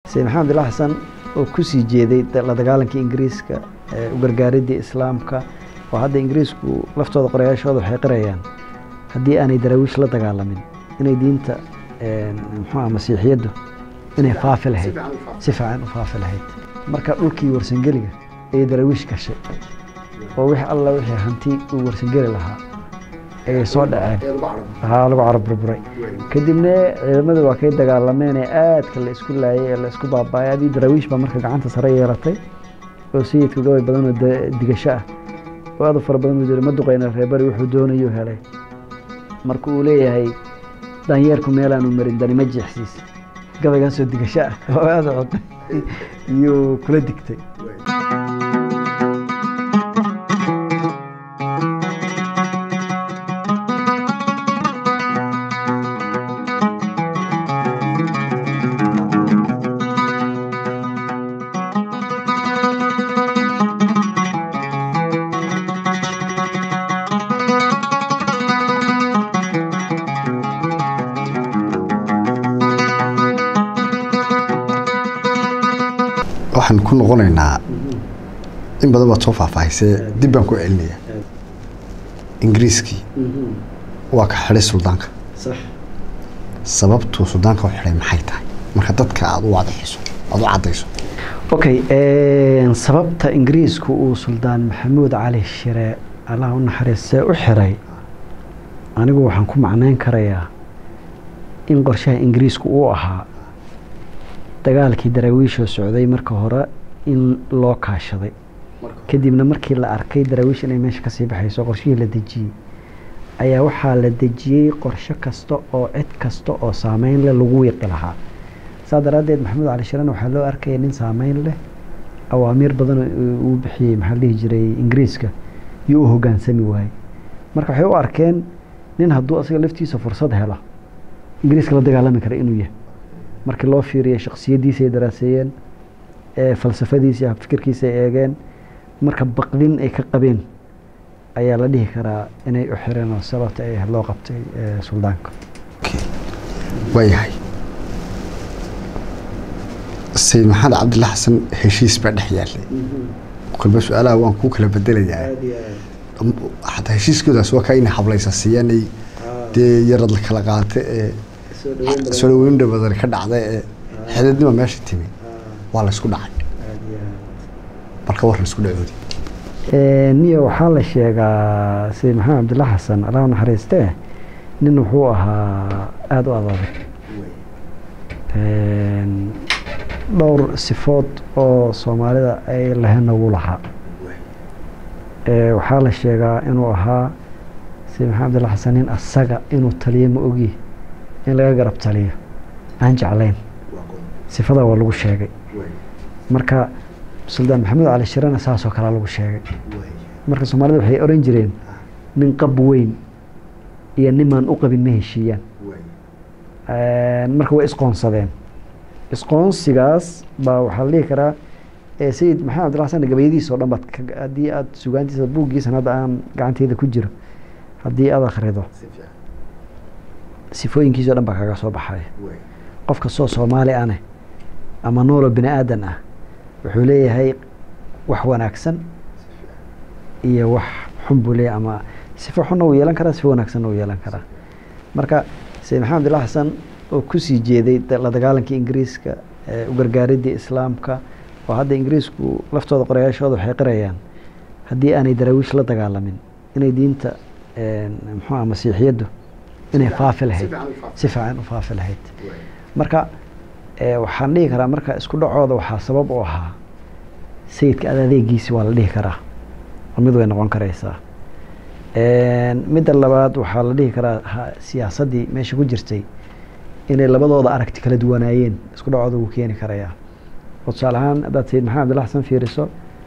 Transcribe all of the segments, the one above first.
sayid maxamed abdillah xasan oo kusii jeeday la dagaalanka ingiriiska u gargaaridii islaamka oo hadda ingiriisku laftooda qorayaashooda waxay qirayaan haddii aanay daraawiish la dagaalamin inay diinta muxuuah masiixiyaddu inay faafi lahayd si fiican u faafi lahayd marka dhulkii warsangeliga ayay daraawiish gashay oo wix alla wixii hanti uu warsangeli lahaa ayay soo dhaceen haa lagu carab burburay kadibna ciidamadu waa kay dagaalameen ee aadka la isku laayay ee la isku baabaayay adii daraawiish baa marka gacanta sare yeelatay oo sayidka gabay badan oo digasho ah oo aad u fara badan uu jira ma duqayna reebari wuxuu doonayuu helay marka uu leeyahay danyeerku meelaanu marin dani ma jeexsiis gabaygaasoo digasho ah oo aada cotay iyuu kula digtay waxaan ku noqonaynaa in badan baad soo faahfaahisee dib baan ku celinaya ingiriiskii waa ka xidhay suldaanka sababtuu suldaanka u xidhay maxay tahay marka dadka aada u wadaxiso aada u caddayso okay sababta ingiriisku uu suldaan maxamuud cali shire allah u naxariistee u xiray anigu waxaan ku macneyn karayaa in qorshaha ingiriisku uu ahaa dagaalkii daraawiishoo socday marka hore in loo kaashaday kadibna markii la arkay daraawiish inay meesha kasii baxayso qorshihii la dejiyey ayaa waxaa la dejiyey qorsho kasta oo cid kasta oo saameyn leh lagu wiiqi lahaa saa daraaddeed maxamuud cali shiran waxaa loo arkaya nin saameyn leh awaamiir badan uu bixiyey maxaa la dhihi jiray ingiriiska iyo u hogaansami waayey marka waxay u arkeen nin hadduu asaga laftiisa fursad hela ingiriiska la dagaalami kara inuu yahay markii loo fiiriyay shaksiyaddiisa ay daraaseeyeen falsafadiisa iyo fikirkiisa ay eegeen marka baqdin ay ka qabeen ayaa la dhihi karaa inay u xireen oo sababta ay loo qabtay suldaanka waayahay sayid maxamed cabdilla xasan heshiis baa dhex yaallay kolba su-aalaha waan ku kala bedelayaa xataa heshiiskoodaas waa kaa inay hablaysa siiyaanay dee yarad la kala qaata ee soo dhaweynda badan ka dhacda ee xididnima meesha timi waa la isku dhacay marka war la isku dhacoodi niyo waxaa la sheegaa sayid maxamed cabdilla xasan allah naxariistee nin wuxuu ahaa aada u adag dhowr sifood oo soomaalida ay lahena wuu lahaa waxaa la sheegaa inuu ahaa sayid maxamed cabdilla xasan nin asaga inuu taliyo ma ogi in laga garab taliyo aan jeclayn sifadaa waa lagu sheegay marka suldaan maxamuud cali shirana saasoo kalea lagu sheegay marka soomaalida waxay oran jireen nin qab weyn iyo nimaan u qabin ma heshiiyaan marka way isqoonsadeen isqoonsigaas baa waxaa la dhihi karaa sayid maxamed abdilla xasan gabayadiisa o dhan baad haddii aada sugaantiisa buuggiisan hadda aan gacanteeda ku jiro haddii aada akhrido sifooyinkiisa o dhan baa kaga soo baxaya qof kastoo soomaali ane ama noolo bini aadan ah wuxuu leeyahay wax wanaagsan iyo wax xun buu leeyahay ama sifo xunna uu yeelan karaa sifo wanaagsanna uu yeelan karaa marka sayid maxamed abdillah xasan oo kusii jeeday la dagaalankii ingiriiska u gargaaridii islaamka oo hadda ingiriisku laftooda qorayaashooda waxay qirayaan haddii aanay daraawiish la dagaalamin inay diinta muxuuah masiixiyaddu inay faafi lahayd si fiican u faafi lahayd marka waxaan dhihi karaa marka isku dhacooda waxaa sabab u ahaa sayidka adadeegiisi waa la dhihi karaa oo mid way noqon karaysaa midda labaad waxaa la dhihi karaa siyaasaddii meesha ku jirtay inay labadooda aragti kala duwanaayeen isku dhacooda wuu keeni karayaa oo tusaale ahaan haddaad sayid maxamed abdilla xasan fiiriso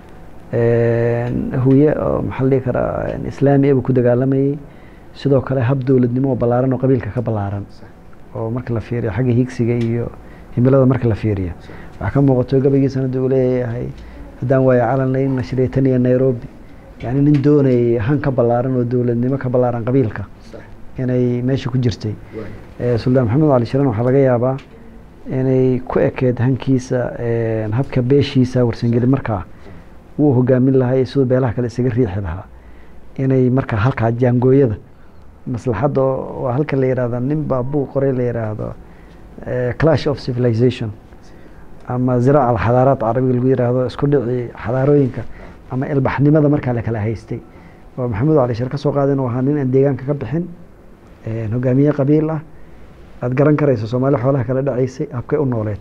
huye oo maxaa la dhihi karaa islaami abuu ku dagaalamayey sidoo kale hab dowladnimo oo ballaaran oo qabiilka ka ballaaran oo marka la fiiriyo xagga higsiga iyo himilada marka la fiiriyo waxaa ka muuqato gabaygiisana uu leeyahay haddaan waayo calan layn nashriya tan iyo nairobi yani nin doonayay han ka ballaaran oo dowladnimo ka ballaaran qabiilka inay meesha ku jirtay suldaan maxamed cali shiran waxaa laga yaabaa inay ku ekeed hankiisa een, habka beeshiisa warsangeli markaa wuu hogaamin lahaa iyo siduu beelaha kale isaga riixi lahaa inay markaa halkaa jaangooyada maslaxadda oo- waa halka la yidhahdo nin baa buuq qoray la yidhaahdo eh, clash of civilization ama ziraaca alxadaaraat carabiga lagu yidhaahdo isku dhici xadaarooyinka ama ilbaxnimada markaa la kala haystay oo maxamed cali shir ka soo qaaday inuu ahaa nin aan deegaanka ka bixin een, hogaamiye qabiil ah aad garan karayso soomaali xoolaha kala dhacaysay habkay u nooleed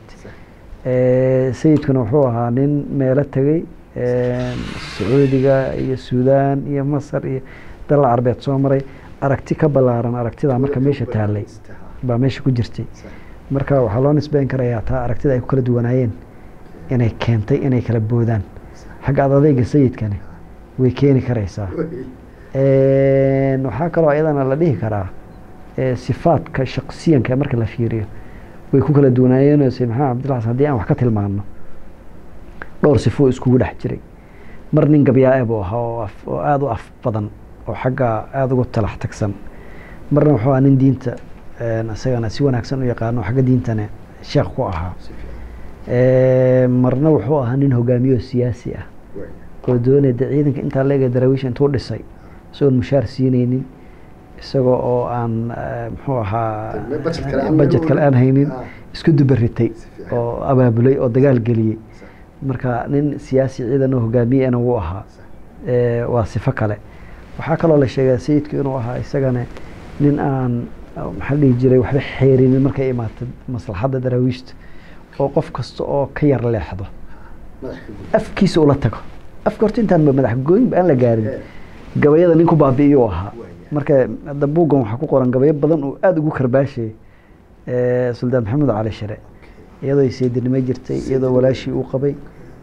Eh, sayidkuna wuxuu ahaa nin meelo tegey een, sacuudiga iyo suudaan iyo masar iyo dalal carbeed soo maray aragti ka ballaaran aragtidaa marka meesha taallay baa meesha ku jirtay marka waxaa loo nisbeyn karayaa taa aragtida ay ku kala duwanaayeen inay keentay inay kala boodaan xagga ad adeyga sayidkani way keeni karaysaa Een, waxaa kaloo iyadana la dhihi karaa ee, sifaadka shaqsiyanka marka la fiiriyo way ku kala duwanaayeen oo sayid maxamed cabdilla xasan haddii aan wax ka tilmaano dhowr sifo iskugu dhex jiray mar nin gabyaae buu ahaa oo af- oo aada u af badan oo xagga aada ugu talax tagsan marna wuxuu ahaa nin diinta een, isagana si wanaagsan u yaqaano xagga diintana sheekh ku ahaa Ee, marna wuxuu ahaa nin hogaamiye oo siyaasi ah oo doonaya de ciidanka intaa leega daraawiisha intuu dhisay isagoon mushaar siineynin isagoo oo aan eh, muxuu ahaa Dee budget kale aan budget kale aan haynin Ah. isku dubaritay fiican. oo abaabulay oo dagaal geliyey marka nin siyaasi ciidan oo hogaamiyena wuu ahaa Ee, waa sifo kale waxaa kaloo la sheegaa sayidku inuu ahaa isagana nin aan maxaa la dhihi jiray waxba xeerinin markay imaato maslaxadda daraawiishta oo qof kasta oo ka yar leexdo afkiisa ula tago afka horta intaan ba madax gooyinba aan la gaarin gabayada nin ku baabi'iyuu ahaa marka hadda buuggan waxaa ku qoran gabayo badan oo aada ugu karbaashayay Eh, suldaan maxamed cali shire iyadoo ay seedinimo jirtay iyadoo walaashii uu qabay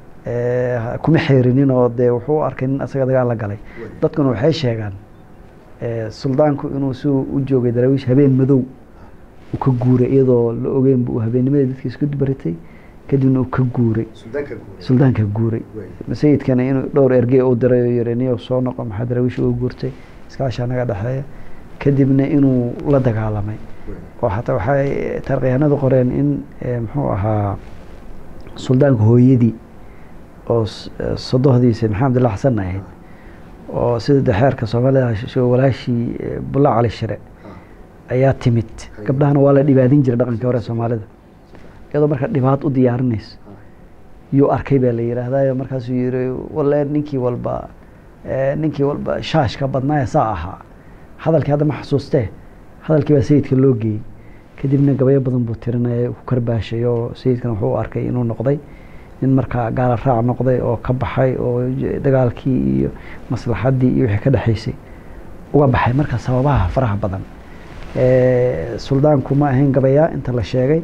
Eh, kuma xeerinin oo dee wuxuu u arkay nin asaga dagaal la galay dadkuna waxay sheegaan eh, suldaanku inuu si u joogay daraawiish habeen madow uu ka guuray iyadoo la ogeynba uu habeennimadii dadka isku baritay kadibna uu ka guuray suldaanka guuray sayidkana inuu dhowr ergey u diray oo yiri niyow soo noqo maxaa daraawiish uga guurtay iskaashaa naga dhexeeya kadibna inuu la dagaalamay oo xataa waxay taarikhyahanadu qoreen in eh, muxuu ahaa suldaanka hooyadii oo s- eh, sodohdiisa maxamed abdillah xasan ahayd oo sida de xeerka soomaalida sho walaashii eh, bulla cali shire ayaa timid gabdhahana waa la dhibaadin jiray dhaqankii hore ee soomaalida iyadoo marka dhibaat u diyaarinayso yuu arkay baa la yidhaahdayo markaasuu yiri walle ninkii walba eh, ninkii walba shaashka badnaaye saa ahaa hadalkii hadda ma xasuustee hadalkii baa sayidka loo geeyey kadibna gabayo badan buu tirinaya ku karbaashay oo sayidkan wuxuu u arkay inuu noqday nin markaa gaala raac noqday oo ka baxay oo j- dagaalkii iyo maslaxaddii iyo wixii ka dhexaysay uga baxay marka sababaha faraha badan Eh, suldaanku ma ahayn gabayaa inta la sheegay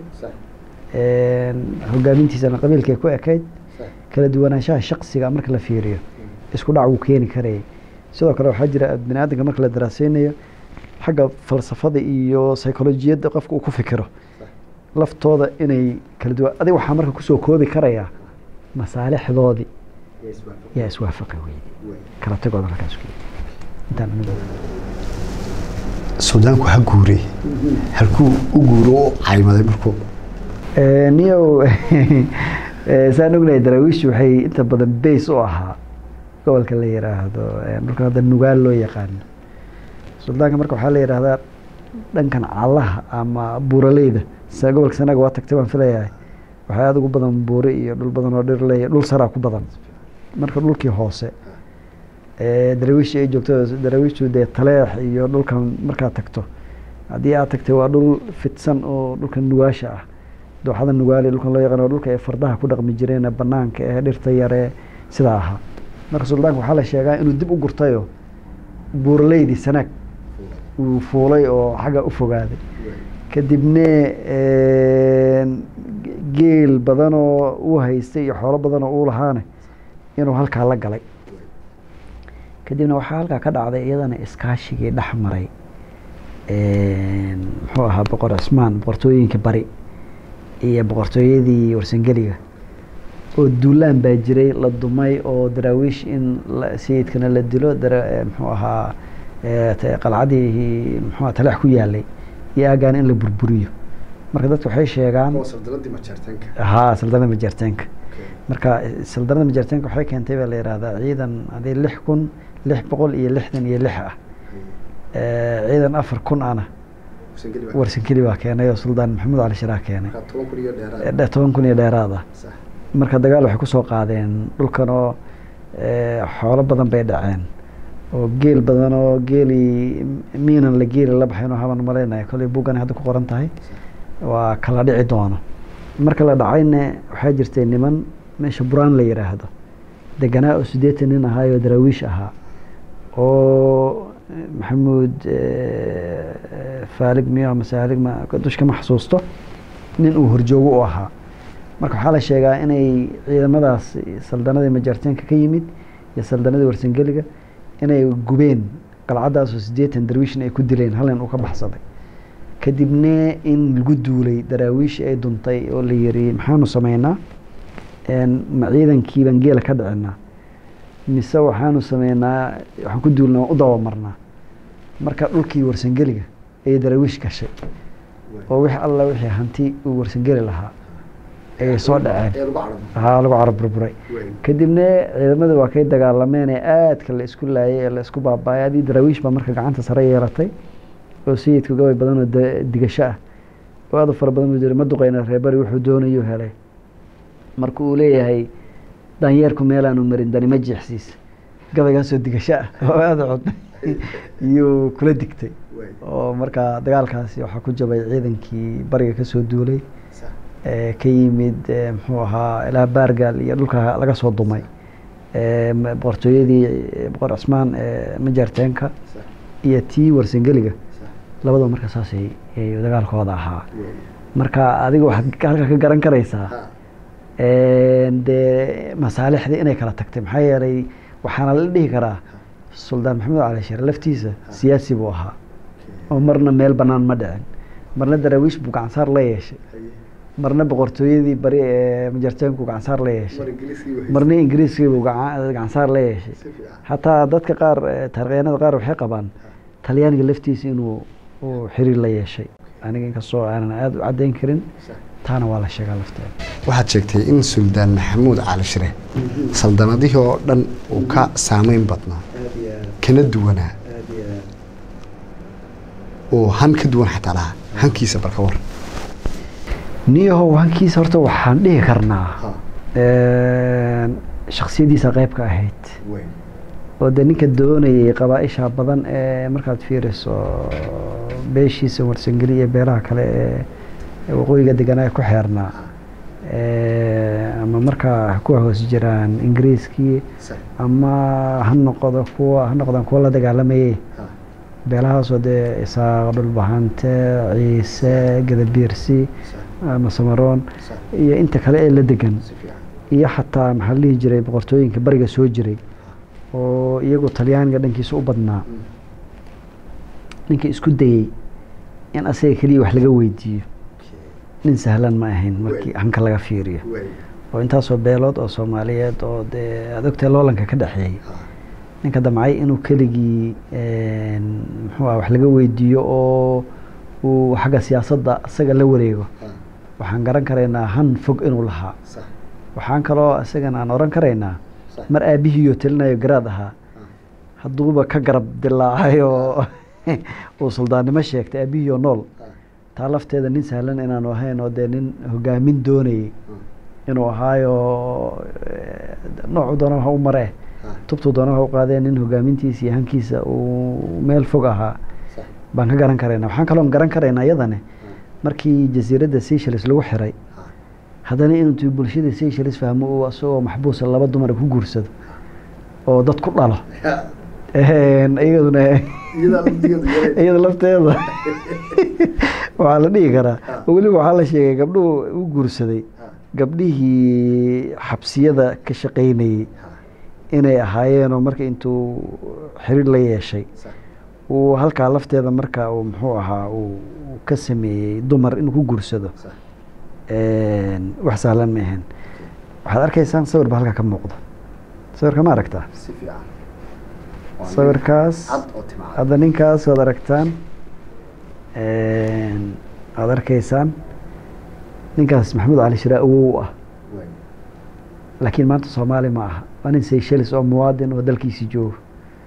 Een, hogaamintiisana qabiilkay ku ekayd kala duwanaanshaha shaqsiga marka la fiiriyo isku dhac wuu keeni karayay sidoo kale waxaa jira bini aadamka marka la daraaseynayo xagga falsafada iyo psycholojiyadda qofka uu ku fikiro laftooda inay kala duwan adiga waxaa marka kusoo koobi karayaa masaalixdoodii yaa iswaafaqi weyday kala tagooda halkaas ku intaan anigu suudaanku ha guuray halkuu u guuro u caymaday markuu Eh, niyow eh, saan ognahay daraawiishu waxay inta badan bays u ahaa gobolka la yiraahdo eh, dhulkan hadda nugaal loo yaqaano suldaanka marka waxaa la yidhaahdaa dhankan callaha ama buuraleyda sa gobolka sanaga waa tagtay waan filayahay waxaa aada ugu badan buure iyo dhul badan oo dhir leeya dhul saraa ku badan marka dhulkii hoose eh, daraawiishii ay joogto daraawiishtu dee taleex iyo dhulkan markaad tagto haddii aad tagtay waa dhul fidsan oo dhulkan nugaasha ah dooxada nugaali dhulkan loo yaqaan waa dhulka ay fardaha ku dhaqmi jireen ee banaanka ee dhirta yare sidaa ahaa marka suldaanka waxaa la sheegaa inuu dib u gurtayo buuraleydii sanaag uu fuulay oo xagga u fogaaday kadibne een, geel badan oo uu haystay iyo xoolo badan oo uu lahaane inuu halkaa la galay kadibna waxaa halkaa ka dhacday iyadana iskaashigii dhex maray een, muxuu ahaa boqor cismaan boqortooyinkii bari iyo boqortooyadii warsangeliga oo duulaan baa jiray la dumay oo daraawiish in la- sayidkana la dilo dara- eh, muxuu ahaa eh, te- qalcadii muxuu ahaa taleex ku yaalay iyo aagaan in la burburiyo marka dadku waxay sheegaan saldanadii majeerteenka haa saldanada majeerteenka marka saldanada majeerteenka waxay keentay baa la yihahdaa ciidan hadii lix kun lix boqol iyo lixdan iyo lix ah ciidan afar kun ana warsankeli baa keenay oo suldaan maxamuud cali shiraah keenay toban kun iyo dheeraad ah marka dagaal waxay kusoo qaadeen dhulkan oo xoolo badan bay dhaceen oo geel badan oo geeli miinan la geeli la baxayn oo haban malaynaya kolley buuggan hadda ku qoran tahay waa kala dhici doono marka la dhacayna waxaa jirtay niman meesha buraan la yidhaahdo deganaa oo siddeetan nin ahaayoo daraawiish ahaa oo maxamuud faalig miyo ama saalig ma dushka ma xasuusto nin uu horjoogo u ahaa marka waxaa la sheegaa inay ciidamadaas saldanadii majaarteenka ka yimid iyo saldanadii warsangeliga inay gubeen qalcadaasoo siddeetan darwiishin ay ku dileen hal nin uu ka baxsaday kadibna in lagu duulay daraawiish ay duntay oo la yiri maxaanu sameynaa ma ciidankii baan geela ka dhicinaa mise waxaanu sameynaa waxaan ku duulnaa waan u dabamarnaa marka dhulkii warsangeliga ayay daraawiish gashay oo wix alla wixii hanti uu warsangeli lahaa ayay soo dhaceen haa lagu carab burburay kadibna ciidamada waa kay dagaalameen ee aadka la isku laayay ee la isku baabaayay adii daraawiish baa marka gacanta sare yeelatay oo sayidka gabay badan oo digasho ah oo aad u fara badan buu jiri ma duqeyna reebari wuxuu doonayuu helay marka uu leeyahay daanyeerku meelaanu marin dani ma jeexsiis gabaygaasoo digasho ah oo aada cod iyuu kula digtay oo markaa dagaalkaasi waxaa ku jabay ciidankii bariga kasoo duulay ka yimid muxuu ahaa ilaa baargaal iyo dhulka laga soo dumay boqortooyadii boqor cismaan majaarteenka iyo tii warsangeliga labadaba marka saasay dagaalkooda ahaa marka adiga waxaad halka ka garan karaysaa dee masaalixdii inay kala tagtay maxaa yeelay waxaana la dhihi karaa suldaan maxamed cali sheere laftiisa siyaasi buu ahaa oo marna meel banaan ma dhicin marna daraawiish buu gacansaar la yeeshay marna boqortooyadii bari ee majarteenku gacansaar la yeeshay marna ingiriiskii buu gacansaar la yeeshay xataa dadka qaar taarikhyahanada qaar waxay qabaan talyaaniga laftiisa inuu uu xiriir la yeeshay aniga inkastoo aanan aada u caddayn karin taana waa la sheegaa lafteeda waxaad sheegtay in suldaan maxamuud cali shire saldanadihii oo dhan uu ka saameyn badnaa kana duwanaa oo han ka duwan xataa lahaa hankiisa barka war niyahow hankiisa horta waxaan dhihi karnaa shaksiyadiisa qeybka ahayd oo dee ninka doonayay qabaa-isha badan ee markaad fiiriso beeshiisa warsangeli iyo beelaha kale ee waqooyiga deganaa ku xeernaa ama markaa ku hoos jiraan ingiriiskii ama ha noqdo kuwa ha noqdaan kuwa la dagaalamayay beelahaasoo dee isaaq dhulbahante ciise gadabiirsi ama samaroon iyo inta kale ee la degan iyo xataa maxaa la dhihi jiray boqortooyinka bariga soo jiray oo iyagu talyaaniga dhankiisa u badnaa ninka isku dayey in asaga keliya wax laga weydiiyo nin sahlan ma ahayn markii hanka laga fiiriyo oo intaasoo beelood oo soomaaliyeed oo dee aad ogtahay loolanka ka dhexeeyey ninka damcay inuu keligii muxuu ah wax laga weydiiyo oo uu xagga siyaasadda isaga la wareego waxaan garan karaynaa han fog inuu lahaa waxaan kaloo isagana aan oran karaynaa mar aabihiiyo telinayo garaad ahaa hadduuba ka garab dilaacay oo uu suldaannimo sheegtay aabihiioo nool taa lafteeda nin sahlan inaanu ahayn oo dee nin hogaamin doonayay inuu ahaayo noocu doona ha u maree tubtuu doona ha u qaadee nin hogaamintiisa iyo hankiisa uu meel fog ahaa baan ka garan karaynaa waxaan kaloon garan karaynaa iyadane markii jasiiradda seychelles lagu xiray haddana intuu bulshada seychelles fahmo uu isagoo maxbuusa laba dumar ku guursado oo dad ku dhalo iyaduna iyada lafteeda waxaa la dhihi karaa weliba waxaa la sheegay gabdhuhu u guursaday gabdhihii xabsiyada ka shaqaynayey inay ahaayeenoo marka intuu xiriir la yeeshay uu halkaa lafteeda marka uu muxuu ahaa uu ka sameeyey dumar inuu ku guursado wax sahlan ma ahayn waxaad arkaysaan sawir ba halkaa ka muuqdo sawirka ma aragtaa sawirkaas hadda ninkaas waad aragtaan aada arkaysaan ninkaas maxamuud cali shire awow ah laakiin maanta soomaali ma aha waa nin seychelis oo muwaadin oo dalkiisi joogo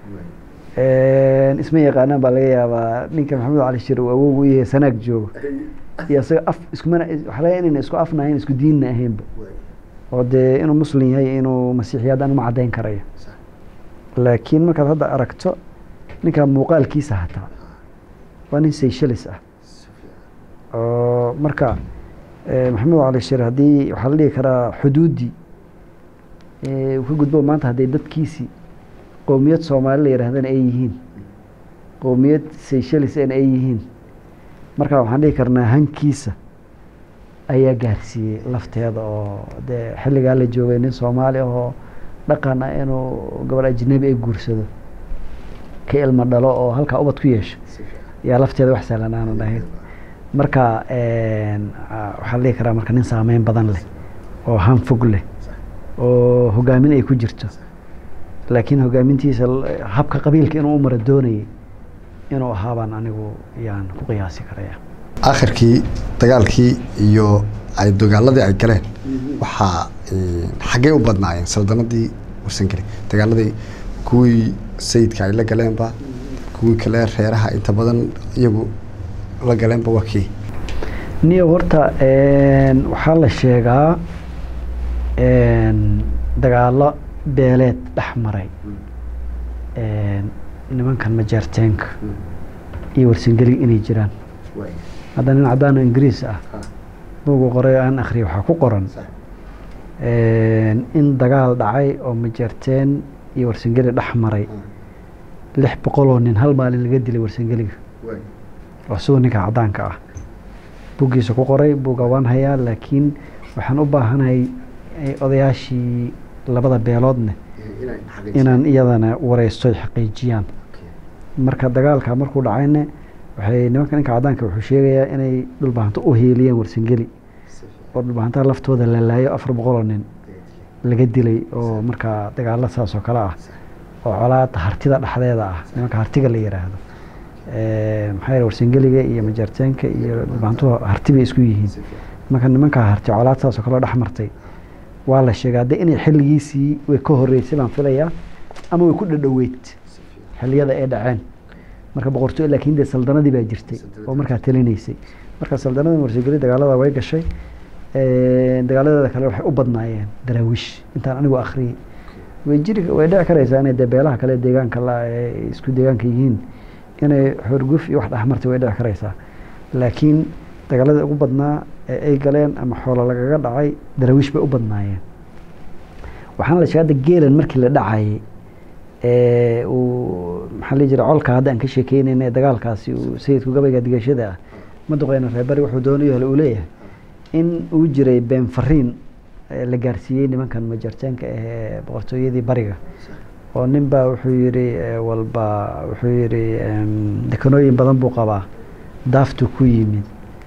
isma yaqaanaan baa laga yaabaa ninka maxamuud cali shire uu awow u yahay sanaag joogo iyo isaga af iskumana waxaa laga inayna isku afna ahayn isku diinna ahaynba oo dee inuu muslim yahay inuu masiixiyaad aan uma caddayn karayo laakiin markaad hadda aragto ninka muuqaalkiisa hataa waa nin seychelis ah oo marka maxamuud cali shire haddii waxaa la dhihi karaa xuduuddii uu ka gudbo maanta hadday dadkiisii qowmiyad soomaali la yidhahdana ay yihiin qowmiyad seychelis en ay yihiin marka waxaan dhihi karnaa hankiisa ayaa gaarsiiyey lafteeda oo dee xilligaa la joogay nin soomaali ahoo dhaqan ah inuu gabadh ajnabi ay guursado ka ilmo dhalo oo halkaa ubad ku yeesho yaa lafteeda wax sahlan aanan ahayn marka waxaa la dhihi karaa marka nin saameyn badan leh oo hanfog leh oo hogaamin ay ku jirto laakiin hogaamintiisa habka qabiilka inuu u mara doonayay inuu ahaabaan anigu yaan ku qiyaasi karaya akhirkii dagaalkii iyo ay dagaaladii ay galeen waxaa xaggey u badnaayeen saldanadii warsangeli dagaaladii kuwii sayidka ay la galeenba kuwii kale reeraha inta badan iyagu la galeenba waa kii niyo horta waxaa la sheegaa dagaalo beeleed dhex maray nimankan majeerteenka iyo warsangeliga inay jiraan hadda nin caddaano ingiriis ah buugu qoray aan akhriya waxaa ku qoran in dagaal dhacay oo majeerteen iyo warsangeli dhex maray lix boqoloo nin hal maalin laga dilay warsangeliga waa siduu ninka caddaanka ah buggiisa ku qoray buugga waan hayaa laakiin waxaan u baahanahay odayaashii labada beeloodne inaan iyadana wareysto ay xaqiijiyaan marka dagaalka markuu dhacayne waxay nimanka ninka caddaanka wuxuu sheegayaa inay dhulbahanto u hiiliyeen warsangeli oo dhulbahantaha laftooda la laayo afar boqoloo nin laga dilay oo markaa dagaalo saas oo kale ah oo colaada hartida dhexdeeda ah nimanka hartiga la yiraahdo maxaa yeele warsangeliga iyo majeerteenka iyo dhulbahantuhu harti bay isku yihiin marka nimankaa harti colaad saas oo kale dhex martay waa la sheegaa de inay xilligiisii way ka horeysay baan filayaa ama way ku dhadhoweyd xilliyada ay dhaceen marka boqortooy laakiin dee saldanadii baa jirtay oo markaa talinaysay marka saldanada warsangeli dagaalada way gashay dagaaladeeda kale waxay u badnaayeen daraawiish intaan anigu akhriyey way jiri way dhici karaysaa inay dee beelaha kale deegaanka la ay isku deegaanka yihiin inay xorguf iyo wax dhexmartay way dhici karaysaa laakiin dagaalada ugu badnaa ee ay galeen ama xoolo lagaga dhacay daraawiish bay u badnaayeen waxaana la sheegay hadda geelan markii la dhacayay uu maxaa la jira colka hadda aan ka sheekeynayna ee dagaalkaasi uu sayidku gabayga digashada ah maduqeyna reebari wuxuu doonayo hale uu leeyahay in uu jiray been fariin la gaarsiiyey nimankan majartaanka ee boqortooyadii bariga oo nin baa wuxuu yidhi walba wuxuu yidhi dekanooyin badan buu qabaa daaftu ku yimid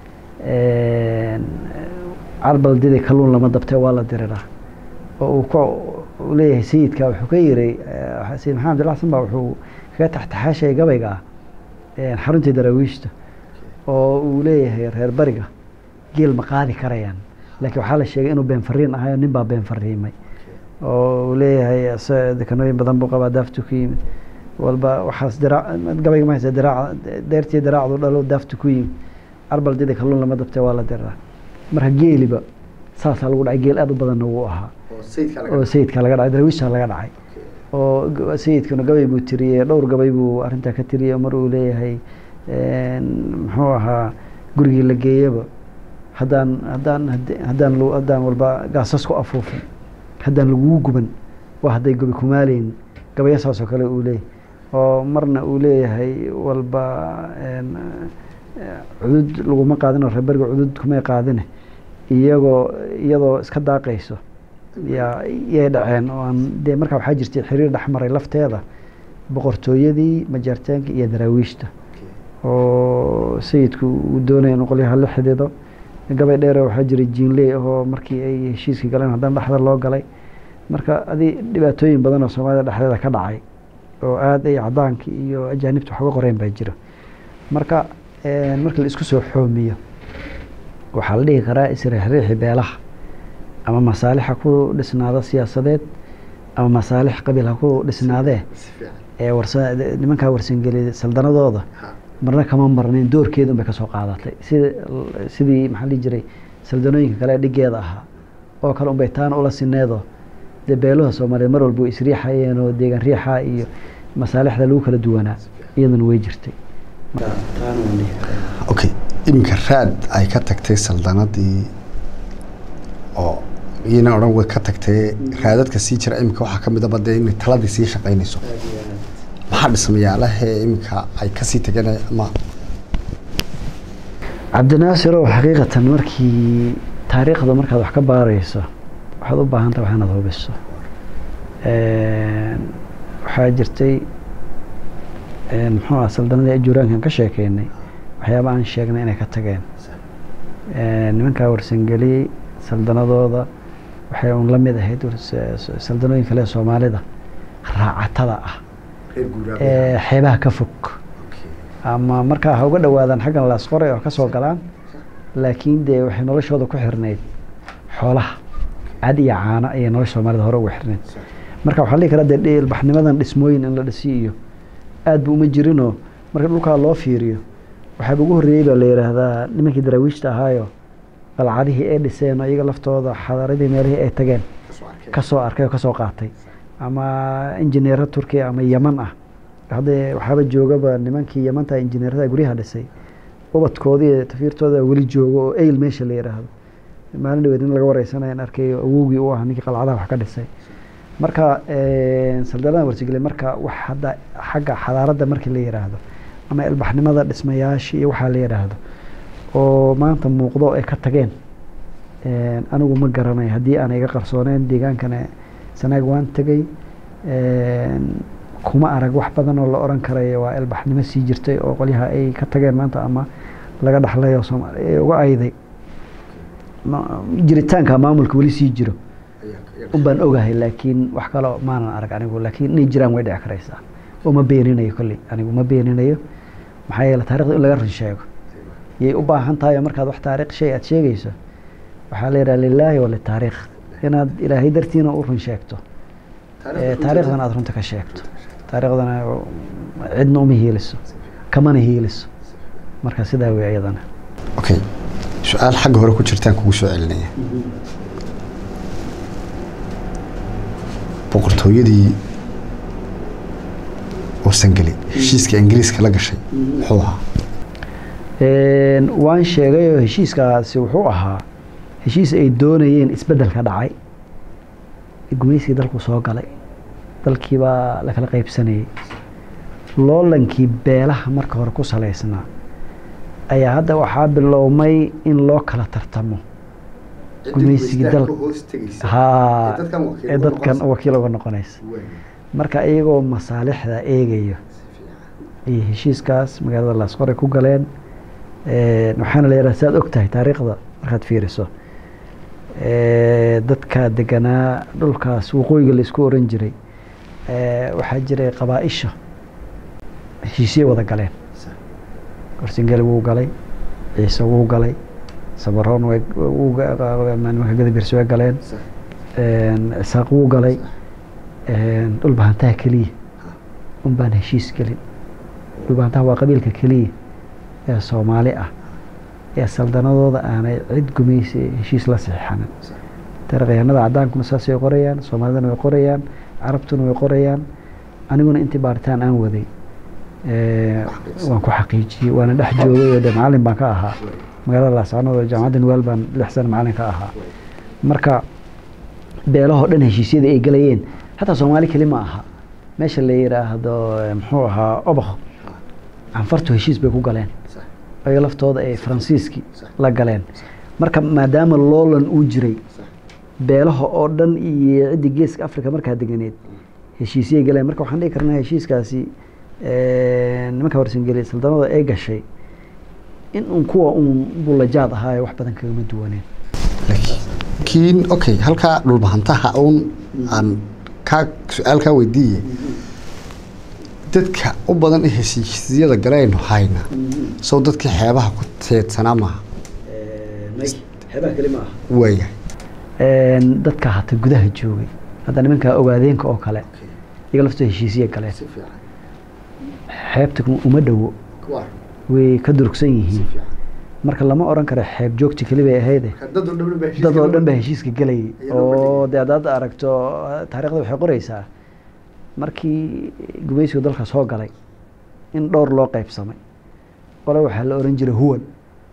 carbaldida kalluun lama dabtee waa la diriraa oo uu ku leeyahay sayidka wuxuu ka yiray sayid maxamed abdilla xasan baa wuxuu kaga taxtaxaashay gabayga ah xaruntii daraawiishta oo uu leeyahay reer bariga geel ma qaadi karayaan laakiin waxaa la sheegay inuu been fariin ahayo nin baa been fariimay oo uu leeyahay dekanooyin badan buu qabaa daaftu ku yimid walba waxaas diraac gabayga ma haysa diraac deertii diraacdu dhalo daaftu ku yimid carbaldida kalluun lama dabtee waa la diraa marka geeliba saasaa lagu dhacay geel aad u badanna wuu ahaa oo sayidka laga dhacay daraawiisha laga dhacay oo sayidkuna gabay buu tiriyey dhowr gabay buu arrintaa ka tiriyey mar uu leeyahay muxuu ahaa gurigii la geeyaba haddaan haddaan haddaan haddaan walba gaasas ku afuufin haddaan lagugu guban waa hadday gobi kumaaleyn gabaya saas oo kale uu leeyahay oo marna uu leeyahay walba cudud laguma qaadin oo reerberiga cudud kumay qaadine iyagoo iyadoo iska daaqayso yaa yay dhaceen oo aan dee markaa waxaa jirtay xiriir dhexmaray lafteeda boqortooyadii majaartaanka iyo daraawiishta oo sayidku uu doonaya in qolyaha la xidido gabay dheere waxaa jiray jiinley ahoo markii ay heshiiskii galeen haddana dhexda loo galay marka adi dhibaatooyin badan oo soomaalida dhexdeeda ka dhacay oo aada ay cadaankii iyo ajaanibta wax uga qoreen baa jira marka markii la isku soo xoomiyo waxaa la dhihi karaa isriixriixi beelaha ama masaalix ha ku dhisnaado siyaasadeed ama masaalix qabiil ha ku dhisnaadee ee warsa nimankaa warsangeli saldanadooda marna kama marnayn doorkeedun bay kasoo qaadatay sida sidii maxaa la dhihi jiray saldanooyinka kale dhigeeda ahaa oo kale unbay taana ula sineedoo dee beeluha soomaaliyeed mar walba way isriixayeen oo deegaan riixa iyo masaalixda lagu kala duwanaa iyaduna way jirtay okay iminka raad ay ka tagtay saldanadii oo iyana odhan way ka tagtay raadadka sii jira iminka waxaa kamid aba dee inay taladii sii shaqaynayso maxaa dhismayaalahee iminka ay kasii tageen ama cabdinaasirow xaqiiqatan markii taariikhda markaad wax ka baarayso waxaad u baahan tahay wax inaad hubiso waxaa jirtay muxuu ah saldanadii ajuuraankan ka sheekeynay waxyaaba aan sheegnay inay ka tageen nimankaa warsangeli saldanadooda waxay un la mid ahayd saldanooyin kale soomaalida raacatada ah ee xeebaha ka fog ama markaa ha uga dhawaadaan xaggan laasqoray oo kasoo galaan laakiin dee waxay noloshooda ku xirnayd xoolaha cad iyo caano ayay nolosha soomaalida hore uga xirnayd marka waxaa la dhihi karaa dee ilbaxnimadan dhismooyin in la dhisi iyo aad bu uma jirinoo marka dhulkaa loo fiiriyo waxaaba ugu horreeyey baa la yidhaahdaa nimankii daraawiishta ahaayo qalcadihii ay dhiseen oo iyaga laftooda xadaaradii meelihii ay tageen kasoo arkay oo kasoo qaatay ama injineero turkiya ama yeman ah haddee waxaaba joogaba nimankii yamanta injineerada guryaha dhisay ubadkoodii tafiirtooda weli joogo oo eyl meesha la yidhaahdo maalin dhaweed in laga wareysanaya arkay awowgii u ah ninkii qalcadaha wax ka dhisay marka saldanada warsageli marka wax hadda xagga xadaaradda markii la yidhaahdo ama ilbaxnimada dhismayaashii iyo waxaa la yidhaahdo oo maanta muuqdo ay ka tageen anigu ma garanay haddii aan iga qarsooneen deegaankana sanaag waan tegay kuma arag wax badan oo la oran karayo waa ilbaxnimo sii jirtay oo qolyaha ay ka tageen maanta ama laga dhaxlay oo soomaaliya uga ayday jiritaanka maamulka weli sii jiro unbaan ogahay laakiin wax kale maanan arag anigu laakiin inay jiraan way dhici karaysaa oo ma beeninayo kolley anigu ma beeninayo maxaa yeele taarikhda in laga run sheego yay u baahan tahay markaad wax taariikh shay aad sheegayso waxaa la yidhaha lilaahi walitaariikh inaad ilaahay dartiina u run sheegto taariikhdana aad runta ka sheegto taariikhdana cidna uma hiiliso kamana hiiliso marka sidaa wey iyadana okay su-aal xagga hore ku jirtaan kugu soo celinaya boqortooyadii warsangeli heshiiska ingiriiska la gashay muxuu ahaa waan sheegay oo heshiiskaasi wuxuu ahaa heshiis ay doonayeen isbeddelka dhacay gumaysigii dalku soo galay dalkiibaa la kala qaybsanayay loolankii beelaha marka hore ku salaysnaa ayaa hadda waxaa bilowmay in loo kala tartamo gumaysigii dal haa ee dadkan wakiil uga noqonaysa marka iyagoo masaalixda eegayo ayay heshiiskaas magaalada laasqore ku galeen waxaana la yidhaha saad og tahay taariikhda markaad fiiriso dadka deganaa dhulkaas waqooyiga laisku oran jiray waxaa jiray qabaa-isha heshiisye wada galeen warsingeli wuu galay ciise wuu galay sabaroon nimanka gadabirsi way galeen isaaq wuu galay dhulbahantaha keliya un baan heshiis gelin dhulbahantaha waa qabiilka keliya ee soomaali ah ee saldanadooda aanay cid gumaysi heshiis la saxiixanin taarikhyahanada cadaankuna saasay qorayaan soomaalidana way qorayaan carabtuna way qorayaan aniguna intii baaritaan aan waday waan ku xaqiijiyey waana dhex joogay oo de macalin baan ka ahaa magaalada laascanood oo jaamacadda nuwaal baan lix sana macalin ka ahaa marka beelahoo dhan heshiisyada ay gelayeen xataa soomaali keli ma aha meesha la yidhaahdo muxuu ahaa obakh canfartu heshiis bay ku galeen ayaga laftooda ay faransiiskii la galeen marka maadaama loolan uu jiray beelaha oo dhan iyo ciddii geeska africa markaa deganeed heshiisyay galeen marka waxaan dhihi karnaa heshiiskaasi nimanka warsangeli saldanada ay gashay in un kuwa uun bulajaad ahaayo wax badan kagama duwaneen laakiin okay halkaa dhulbahantaha uun aan kaa su-aal kaa weydiiye dadka u badan ee heshiisyada galaynu hayna sow dadkii xeebaha ku teedsanaa maaha xeebaha keli ma aha waayahay dadka hata gudaha joogay hadda nimanka ogaadeenka oo kale iyaga laftooda heshiisiya galeen si fiican xeebta uma dhowo kuwa way ka durugsan yihiin marka lama oran karo xeeb joogti keli bay ahayde dad oo dhan baa dad oo dhan baa heshiiska gelayay Iyadoo ma oo dhigin. dee haddaad aragto taariikhda waxay qoreysaa markii gumaysigu dalka soo galay in dhowr loo qeybsamay qole waxaa la oran jiray huwan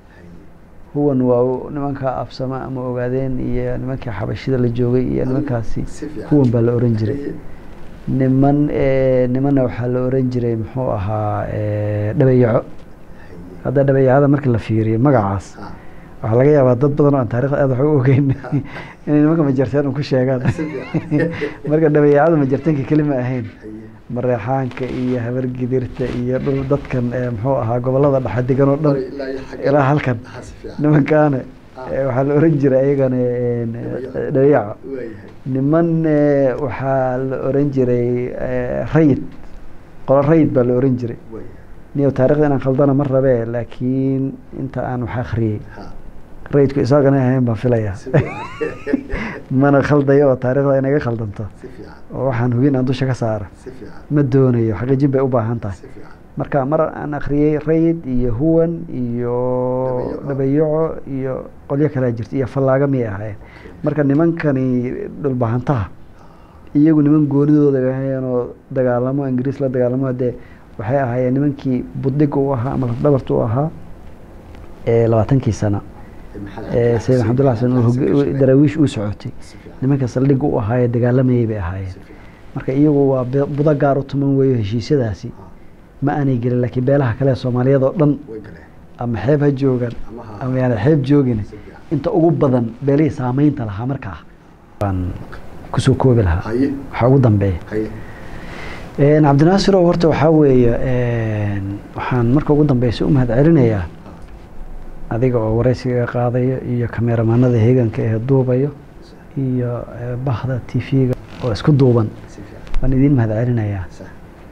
huwan waa nimanka absama ama ogaadeen iyo nimankii xabashida la joogay iyo nimankaasi si fiican huwan baa la oran jiray niman eh, nimanna waxaa la oran jiray muxuu ahaa eh, dhabayaco hadda dhabayacada markii la fiiriyo magacaas Ah, waxaa laga yaabaa dad badan oo aan taarikhda aad wax u ogeyn inay nimanka majarteen un ku sheegaan si fiican marka dhabayacada majarteenka keli ma ahayn Haye. mareexaanka iyo habargidirta iyo dhul dadkan ee muxuu ahaa gobolada dhexe degan oo dhan Ilaa iyo xagga- ilaa halkan Ah, si fiican nimankaana Ah. eh, waxaa la oran jiray ayagana een, Dhabayaco. dhabayaco waayahay niman eh, waxaa la oran jiray eh, rayid qolo rayid baa la oran jiray waayahay niyo taarikhda inaan khaldana ma rabe laakiin inta aan wax akhriyey ha rayidku isaagana ahayn baan filaya si fiican mana khaldayo oo taarikhda inaga khaldanto si fiican oo waxaan hubin aan dusha ka saara si fiican ma doonayo xaqiijin bay u baahan tahay si fiican marka mar aan akhriyey rayid iyo huwan iyo Dhabayaco. dhabayaco iyo qolyo kalea jirta iyo fallaaga miyay ahaayeen marka nimankani dhulbahantaha iyagu niman goonidooda ahaayeen oo dagaalamo ingiriis la dagaalamo dee waxay ahaayeen nimankii budhiga u ahaa ama lafdhabarta u ahaa ee labaatankii sana ee sayid maxamdulla xasan uu hog- daraawiish uu socotay nimanka saldhigga u ahaayee dagaalamayay bay ahaayeen marka iyagu waa be- budo gaar u tuman weeyo heshiisyadaasi ma aanay gelin laakiin beelaha kale ee soomaaliyad oo dhan way galeen ama xeeb ha joogan ama ha ama yaana xeeb joogin si fiican inta ugu badan beelihii saamaynta lahaa markaa baan kusoo koobi lahaa haye waxaa ugu dambeeya haye Een, cabdinaasir oo horta waxaa weeye een, waxaan marka ugu dambeysa u mahad celinayaa adiga oo wareysiga qaadayo iyo kameeramaanada heeganka ee duubayo iyo eh, bahda t v-ga oo isku duuban si fiican waan idiin mahad celinayaa sax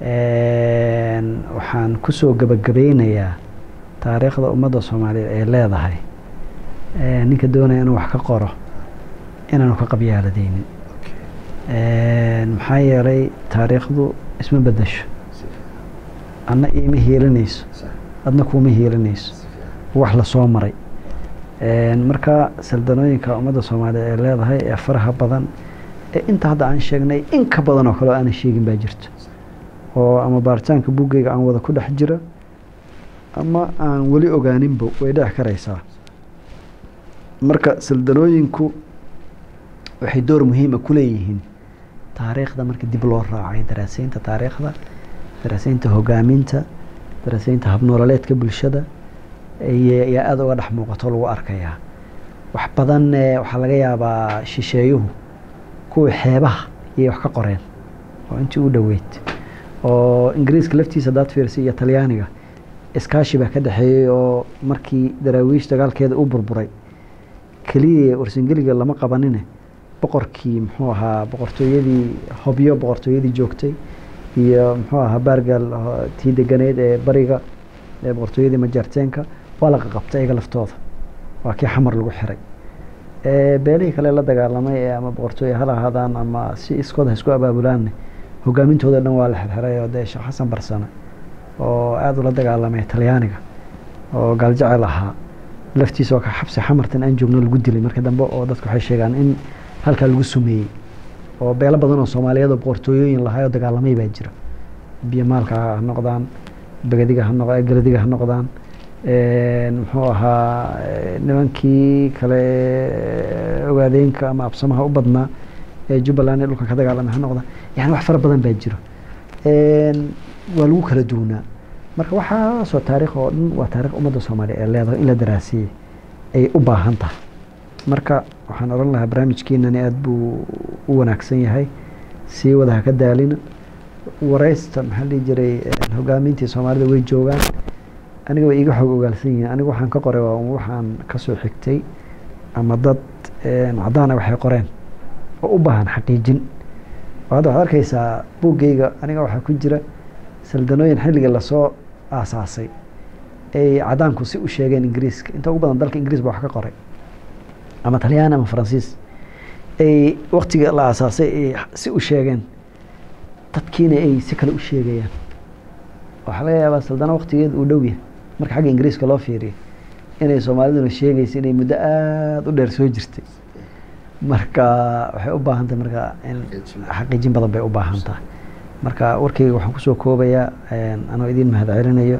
Een, waxaan kusoo gabagabeynayaa taariikhda ummadda soomaaliyeed ay leedahay Ee, ninka doonaya inuu wax ka qoro inaanu ka qabyaaladeynin okay Een, maxaa yeelay taariikhdu isma bedesho si fiican adna iima hiilinayso sax adna kuuma hiilinayso si fiican wax la soo maray Een, marka saldanooyinka ummadda soomaaliyeed ay leedahay ee faraha badan ee inta hadda aan sheegnay in ka badan oo kale oo aanan sheegin baa jirta oo ama baaritaanka buggeyga aan wada ku dhex jira ama aan weli ogaaninba way dhici karaysaa marka saldanooyinku waxay door muhiima ku leeyihiin taariikhda marka dib loo raacay daraaseynta taariikhda daraaseynta hogaaminta daraaseynta habnoololeedka bulshada iyo ayaa aada uga dhex muuqato lagu arkayaa wax badan eh, waxaa laga yaabaa shisheeyuhu kuwa xeebaha iyay wax ka qoreen oo intii u dhoweyd oo ingiriiska laftiisa hadaad fiirsa iyo talyaaniga iskaashi baa ka dhexeeyey oo markii daraawiish dagaalkeeda u burburay keliya warsangeliga lama qabanine boqorkii muxuu ahaa boqortooyadii hobyo boqortooyadii joogtay iyo muxuu ahaa baargal ho- tii deganeyd ee bariga ee boqortooyadii majaarteenka waa la qaqabtay iyaga laftooda waa kii xamar lagu xiray Ee, beelihii kale la dagaalamay ee ama boqortooye ha lahaadaan ama si iskood ha isku abaabulaanne hogaamintooda dhan waa la xirxiray oo dee sheekh xasan barsane oo aada ula dagaalamay talyaaniga oo gaaljecel ahaa laftiisa oo ka xabsi xamartan aan joogno lagu dilay marka dambe oo dadku waxay sheegaan in halkaa lagu sumeeyey oo beelo badan oo soomaaliyeed oo boqortooyooyin lahaa oo dagaalamay baa jira biyomaalka ha noqdaan begadiga ha noq geladiga ha noqdaan Een, muxuu ahaa eh, nimankii kale eh, ogaadeenka ama absamaha u badnaa ee jubbaland ee dhulka ka dagaalamay ha noqdaan yani wax fara badan baa jiro Een, waa lagu kala duwanaa marka waxaasoo taariikh oo dhan waa taariikh ummadda soomaaliya ee leedahay in la daraasiyey ay u baahan tahay marka waxaan odhan lahaa barnaamijkeenani aada buu u wanaagsan yahay sii wada ha ka daalina wareysta maxaa la dhihi jiray eh, hogaamintii soomaalida way joogaan aniga way iiga xoog ogaalsan yihiin aniga waxaan ka qoray waa un waxaan kasoo xigtay ama dad een, caddaan ah waxay qoreen oo u baahan xaqiijin oo hadda waxaad arkaysaa buuggayga aniga waxaa ku jira saldanooyin xilliga lasoo aasaasay ay caddaanku si u sheegeen ingiriiska inta ugu badan dalka ingiriis baa wax ka qoray ama talyaan ama faransiis ay waktiga la aasaasay ay si u sheegeen dadkiina ay si kale u sheegayaan waxaa laga yaabaa saldana waktigeeda uu dhow yahay marka xagga ingiriiska loo fiiriyo inay soomaaliduna sheegaysa inay muddo aada u dheer soo jirtay marka waxay u baahan tahay marka in xaqiijin badan bay u baahan tahay marka warkeyga waxaan kusoo koobayaa anoo idiin mahad celinayo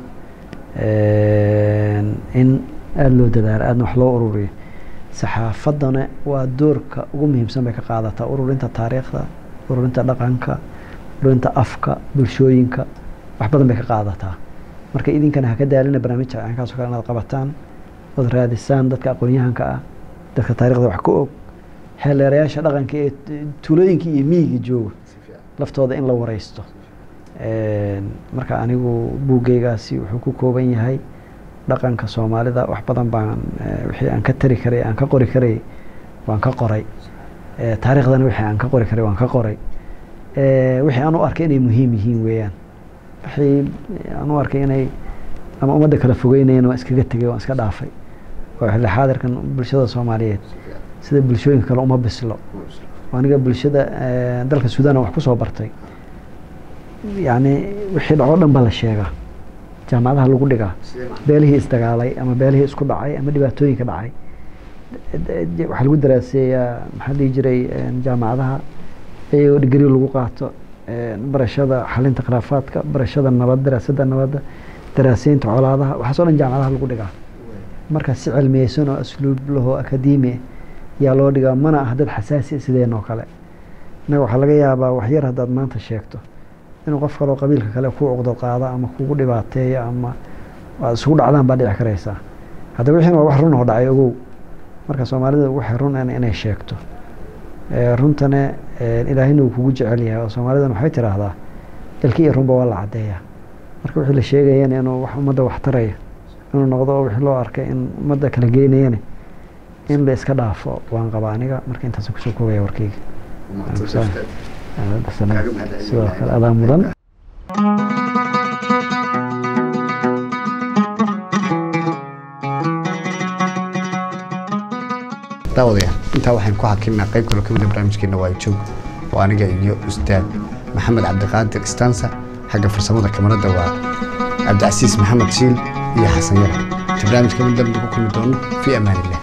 in aada loo dadaalo aadna wax loo ururiyo saxaafaddana waa doorka ugu muhiimsan bay ka qaadataa ururinta taariikhda ururinta dhaqanka ururinta afka bulshooyinka wax badan bay ka qaadataa marka idinkana haka daalina barnaamijka caynkaas o kale inaad qabataan ood raadisaan dadka aqoon-yahanka ah dadka taarikhda wax ka og xeeleerayaasha dhaqanka ee tuulooyinka iyo miyiga jooga laftooda in la wareysto marka anigu buuggeygaasi wuxuu ku kooban yahay dhaqanka soomaalida wax badan baan wixii aan ka tari karay aan ka qori karay waan ka qoray taariikhdana wixii aan ka qori karay waan ka qoray wixii aan u arkay inay muhiim yihiin weeyaan wixii aan u arkay inay ama ummadda kala fogeynayeen waan iskaga tegay waan iska dhaafay oo xilli xaadirkan bulshada soomaaliyeed sida bulshooyinka kale uma bislo aniga bulshada dalka suudaan wax kusoo bartay yacni wixii dhacoo dhan ba la sheegaa jaamacadaha lagu dhigaa beelihii isdagaalay ama beelihii isku dhacay ama dhibaatooyinka dhacay waxaa lagu daraaseeyaa maxaa dhihi jiray jaamacadaha iyagoo digri lagu qaato barashada xalinta khilaafaadka barashada nabad daraasadda nabadda daraaseynta colaadaha waxaas o dhan jaamacadaha lagu dhigaa marka si cilmiyeysan oo asluub lahoo akademi yaa loo dhigaa mana ah dad xasaasi sideen oo kale innaga waxaa laga yaabaa waxyar haddaad maanta sheegto inuu qof kaloo qabiilka kale ku cuqdo qaada ama kugu dhibaateeyo ama aad isugu dhacdaan baa dhici karaysaa hadda wixiina waa wax run oo dhacay ogow marka soomaalida waxay run inay sheegto runtana ilaahina uu kugu jecel yahay oo soomaalidan waxay tiraahdaa ilki iyo runba waa la caddeeyaa marka wixii la sheegayana inuu wax ummadda wax taraya inuu noqdo oo wixii loo arkay in ummadda kala geynayana in la iska dhaafo waan qabaa aniga marka intaas kusoo koobaya warkeyga sidoo kale adaa mudan daawadayaal intaa waxaan ku hakinnaa qayb kaloo ka mida barnaamijkeena waa joog oo aniga iyo ustaad maxamed cabdiqaadir istansa xagga farsamada kamarada waa cabdicasiis maxamed shiil iyo xasan yara inta barnaamijka mid dambe ku kulmi doono fii amaan illah